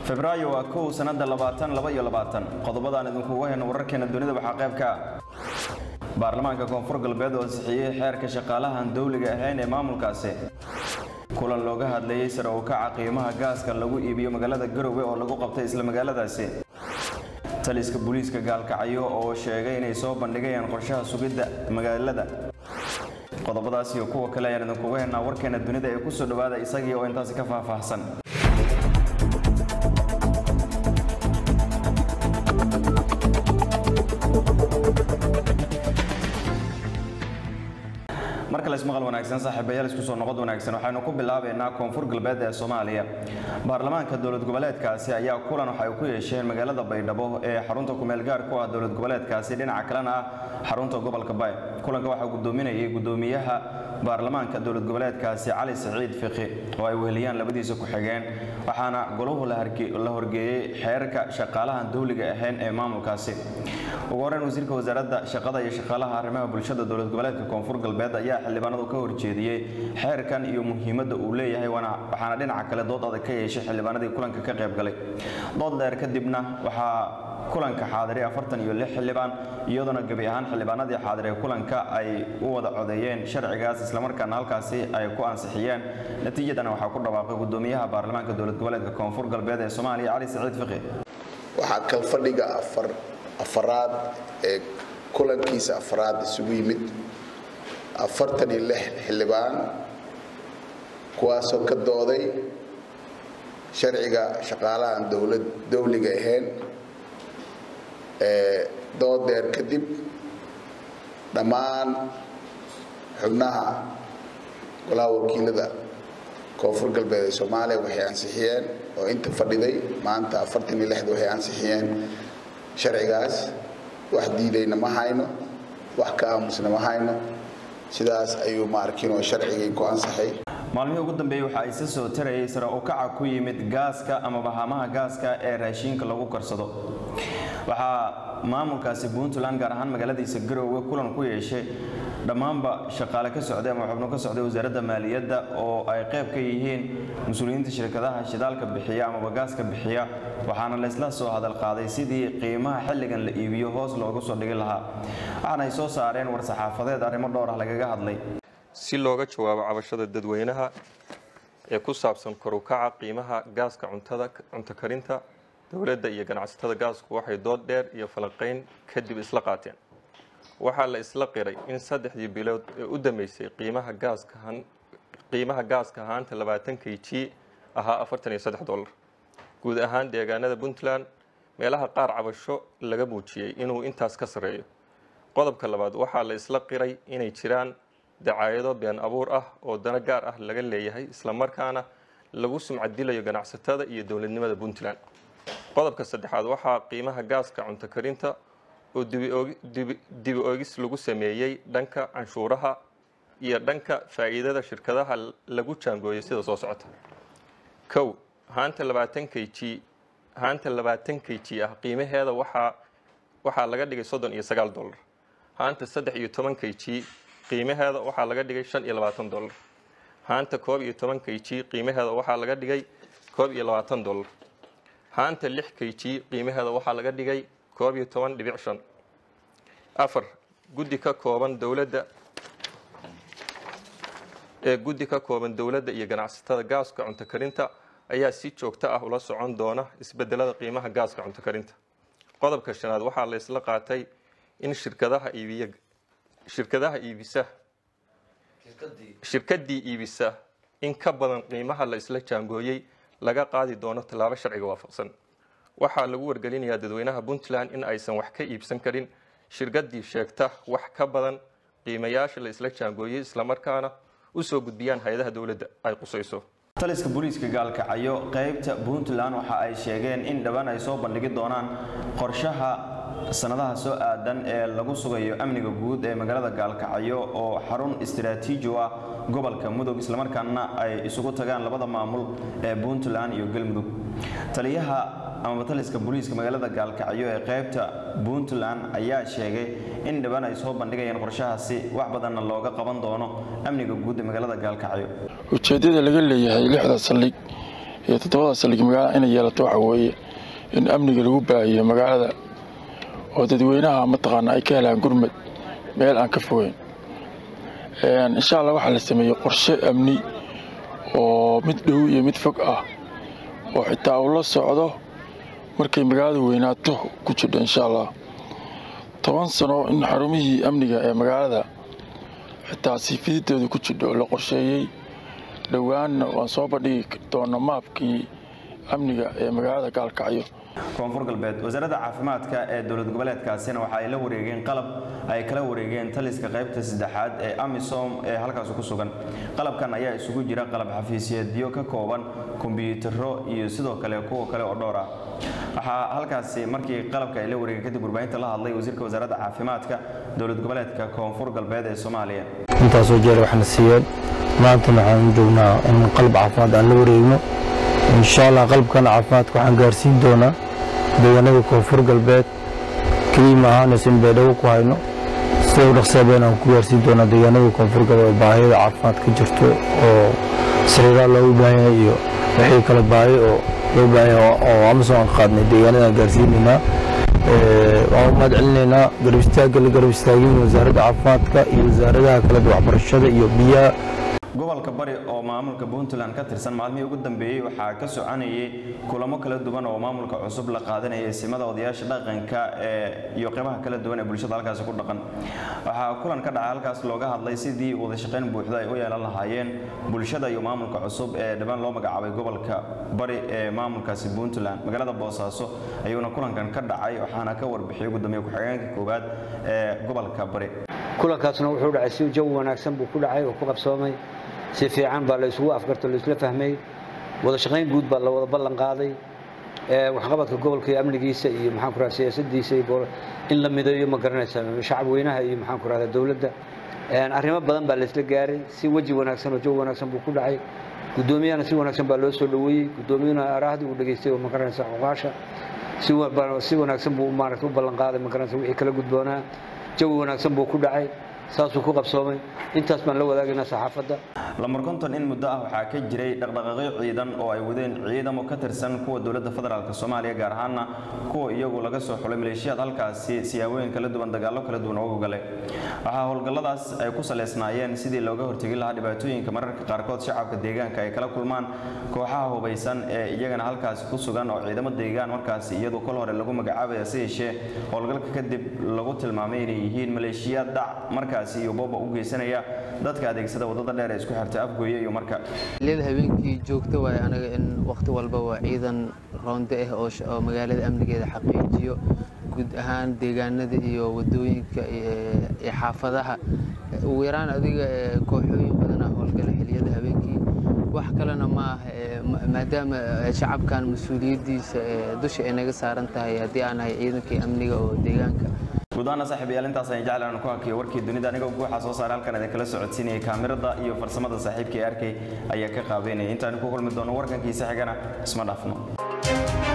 febraayo waa kow sanada labaatan laba iyo labaatan qodobadaan idinkugu hayno wararkeena dunida waxaa qayb ka ah baarlamaanka koonfur galbeed oo ansixiyey xeerka shaqaalahan dowliga ahayn ee maamulkaasi kulan looga hadlayey sare u kaca qiimaha gaaska lagu iibiyo magaalada garowe oo lagu qabtay isla magaaladaasi taliska booliiska gaalkacyo oo sheegay inay soo bandhigayaan qorshaha sugidda magaalada qodobadaas iyo kuwa kale ayaan idinkugu haynaa warkeena dunida ee kusoo dhowaada isagii oo intaasi ka faahfaahsan marka la ismaqal wanaagsan saaxiibayaal isku soo noqod wanaagsan waxaynu ku bilaabaynaa koonfur galbeed ee soomaaliya baarlamaanka dowlad goboleedkaasi ayaa kulan waxa ay ku yeesheen magaalada baydhabo ee xarunta kumeel gaar ku ah dowlad goboleedkaasi dhinaca kalena ah xarunta gobolka bay kulanka waxaa gudoominayay gudoomiyaha baarlamaanka dowlad goboleedkaasi cali saciid fiqi oo ay weheliyaan labadiisa ku-xigeen waxaana goluhu la horgeeyey xeerka shaqaalahan dowliga ahayn ee maamulkaasi ugu horeyn wasiirka wasaaradda shaqada iyo shaqaalaha arrimaha bulshada dowlad goboleedka koonfur galbeed ayaa xildhibaanadu ka horjeediyey xeerkan iyo muhiimadda uu leeyahay waxaana dhinaca kale dood adag ka yeeshay xildhibaanadii kulanka ka qayb galay dood dheer kadibna waxaa kulanka xaadiray afartan iyo lix xildhibaan iyadoona gebi ahaan xildhibaanadii xaadiray kulanka ay u wada codeeyeen sharcigaas islamarkaana halkaasi ay ku ansixiyeen natiijadana waxaa ku dhawaaqay gudoomiyaha baarlamaanka dowlad goboleedka koonfur galbeed ee soomaaliya cali saciid fiqi waxaa kalfadhiga afaraad ee kulankiisa afaraad isugu yimid afartan iyo lix xildhibaan kuwaasoo ka dooday sharciga shaqaalahan dowlad dowliga ahayn dood dheer kadib dhammaan xubnaha golaha wakiilada koonfur galbeed ee soomaaliya waxay ansixiyeen oo inta fadhiday maanta afartan iyo lixda waxay ansixiyeen sharcigaas wax diidayna ma hayno wax ka aamusna ma hayno sidaas ayuu maarkinoo sharcigii ku ansaxay maalmihii ugu dambeeyey waxa ay si soo tarayay sare u kaca ku yimid gaaska ama bahamaha gaaska ee raashiinka lagu karsado waxaa maamulkaasi puntland gaar ahaan magaaladiisa garoowe kulan ku yeeshay dhammaanba shaqaale ka socday ama xubno ka socday wasaaradda maaliyadda oo ay qayb ka yihiin mas-uuliyiinta shirkadaha shidaalka bixiya amaba gaaska bixiya waxaana laysla soo hadal qaaday sidii qiimaha xilligan la iibiyo hoos loogu soo dhigi lahaa waxaana ay soo saareen war-saxaafadeed arrimo dhowr ah lagaga hadlay si looga jawaabo cabashada dadweynaha ee ku saabsan korukaca qiimaha gaaska cuntada cunto karinta dowladda iyo ganacsatada gaasku waxay dood dheer iyo falanqayn kadib isla qaateen waxaa la isla qiray in saddexdii bilood ee u dambeysay qiimaha gaaska qiimaha gaaska ahaanta labaatan k g ahaa afartan iyo saddex dollar guud ahaan deegaanada puntland meelaha qaar cabasho laga muujiyey inuu intaas ka sarreeyo qodobka labaad waxaa la isla qiray inay jiraan dacaayado been abuur ah oo dano gaar ah laga leeyahay islamarkaana lagu sumcadilayo ganacsatada iyo dowladnimada puntland qodobka saddexaad waxaa qiimaha gaaska cunto karinta oo dibi oogis lagu sameeyey dhanka canshuuraha iyo dhanka faa'iidada shirkadaha lagu jaangooyay sida soo socota kow haanta labaatan k g haanta labaatan k g ah qiimaheeda waxaa waxaa laga dhigay soddon iyo sagaal dollar haanta saddex iyo toban k g qiimaheeda waxaa laga dhigay shan iyo labaatan dollar haanta koob iyo toban k g qiimaheeda waxaa laga dhigay koob iyo labaatan dollar haanta lix k g qiimaheeda waxaa laga dhigay koob iyo toban dhibic shan afar guddi ka kooban dowladda ee guddi ka kooban dowladda iyo ganacsatada gaaska cunto karinta ayaa si joogto ah ula socon doona isbedelada qiimaha gaaska cunto karinta qodobka shanaad waxaa la isla qaatay in shirkadaha iibiya shirkadaha iibisa shirkaddii iibisa in ka badan qiimaha la isla jaangooyey laga qaadi doono tallaabo sharciga waafaqsan waxaa lagu wargelinayaa dadweynaha puntland in aysan wax ka iibsan karin shirkaddii sheegta wax ka badan qiimayaasha la isla jaangooyey islamarkaana u soo gudbiyaan hay-adaha dowladda ay qusayso taliska booliiska gaalkacyo qaybta puntland waxa ay sheegeen in dhowaan ay soo bandhigi doonaan qorshaha sanadaha soo aadan ee lagu sugayo amniga guud ee magaalada gaalkacyo oo xarun istiraatiiji u ah gobolka mudug islamarkaana ay isugu tagaan labada maamul ee puntland iyo galmudug taliyaha amaba taliska booliiska magaalada gaalkacyo ee qaybta puntland ayaa sheegay in dhowaan ay soo bandhigayaan qorshahaasi wax badanna looga qaban doono amniga guud ee magaalada gaalkacyo ujeeddada laga leeyahay lixda saldhig iyo toddobada saldhig magaalada inay yeelato waxa weeye in amniga lagu baahiyo magaalada oo dadweynaha mataqaana ay ka helaan gurmad meel aan ka fogeyn insha allah waxaa la sameeyey qorshe amni oo mid dhow iyo mid fog ah oo xitaa uu la socdo markay magaalada weynaato ku jidho insha allah toban sano in xarumihii amniga ee magaalada xitaa siifididooda ku jidho la qorsheeyey dhowaanna waan soo bandhigi doona maabkii amniga ee magaalada gaalkacyo koonfur galbeed wasaaradda caafimaadka ee dowlad goboleedkaasina waxa ay la wareegeen qalab ay kala wareegeen taliska qaybta saddexaad ee amisom ee halkaas ku sugan qalabkan ayaa isugu jira qalab xafiisyeedyo ka kooban kombiyuutarro iyo sidoo kale kuwa kale oo dhowr ah waxaa halkaasi markii qalabka ay la wareegeen kadib warbaahinta la hadlay wasiirka wasaaradda caafimaadka dowlad goboleedka koonfur galbeed ee soomaaliya intaasoo jeer waxna siiyeen maantana waxaan joognaa in qalab caafimaad aan la wareegno insha allah qalabkan caafimaadka waxaan gaarsiin doonaa deegaanada koonfur galbeed keliya ma ahaanayso in baydhabo ku hayno sida u dhaqsaabeen aan ku gaarsiin doonaa deegaanada koonfur galbeed oo baahiyada caafimaad ka jirto oo sariiraa loogu baahan yahay iyo wixii kale baahi oo loo baahan yahay oo amazon aan qaadnay deegaanada aan gaarsiinaynaa waan u mahad celinaynaa garab istaagga la garab istaagin wasaaradda caafimaadka iyo wasaaradaha kale waxbarashada iyo biyaha gobolka bari oo maamulka puntland ka tirsan maalmihii ugu dambeeyey waxaa ka soconayay kulamo kala duwan oo maamulka cusub la qaadanayay simada odayaasha dhaqanka ee iyo qeybaha kala duwan ee bulshada halkaasi ku dhaqan waxaa kulan ka dhacay halkaas looga hadlay sidii wada shaqayn buuxda ay u yeelan lahaayeen bulshada iyo maamulka cusub ee dhibaan loo magacaabay gobolka bari ee maamulkaasi puntland magaalada boosaaso ayuuna kulankan ka dhacay waxaana ka warbixiyay gudoomiye ku-xigeenka koowaad ee gobolka bari kulankaasna wuxuu dhacay si jawi wanaagsan buu ku dhacay oo ku qabsoomay si fiican baa la isugu afgarto la isla fahmay wada shaqayn guud baa la wada ballan qaaday waxqabadka gobolka iyo amnigiisa iyo maxaan ku rahdaa siyaasadiisa iyo in la mideeyo ma garanaysa shacab weynaha iyo maxaan ku rahdaa dowladda arrimo badan baa la isla gaaray si weji wanaagsan oo jawi wanaagsan buu ku dhacay guddoomiyahana si wanaagsan baa loo soo dhoweeyey guddoomiyuhuna arahdii uu dhageystay oo ma garanaysa xuqaasha si wanaagsan buu maaragta u ballan qaaday ma garanaysa wixii kala gudboonaa jawi wanaagsan buu ku dhacay saasuu ku qabsoomay intaas baan la wadaagaynaa saxaafadda lamar konton in muddo ah waxaa ka jiray dhaqdhaqaaqyo ciidan oo ay wadeen ciidamo ka tirsan kuwa dowladda federaalk soomaaliya gaar ahaana kuwa iyagu laga soo xulay maleeshiyaad halkaasi siyaabooyin kala duwan dagaallo kala duwan uga galay waxaa howlgalladaas ay ku saleysnaayeen sidii looga hortegi lahaa dhibaatooyinka mararka qaarkood shacabka deegaanka ay kala kulmaan kooxaha hubaysan ee iyagana halkaasi ku sugan oo ciidamo deegaan markaasi iyadu kol hore lagu magacaabaya si yeeshee howlgalka kadib lagu tilmaamay inay yihiin maleeshiyaad dhac markaasi iyo booba u geysanaya dadka adeegsada wadada dheer ee isku xirta afgooye iyo marka xilliyada habeenkii joogta waaye anaga in wakhti walba waa ciidan roonde ah oo oo magaalada amnigeeda xaqiijiyo guud ahaan deegaanada iyo wadooyinka iyo xaafadaha ugu yaraan adiga kooxooyin badana howlgala xilliyada habeenkii wax kalena ma aha maadaama shacabkan mas-uuliyaddiisa dusha ay naga saaran tahay haddii aan nahay ciidankii amniga oo deegaanka gudahaana saaxiibayaal intaas ayaan jecel aan ku hakiyo warkii dunida aniga guuxa soo saaray halkan idin kala socodsiinayay kaamirada iyo farsamada saaxiibkii arkay ayaa ka qaabeynaya intaan ku kulmi doono warkankiisa xigana isma dhaafno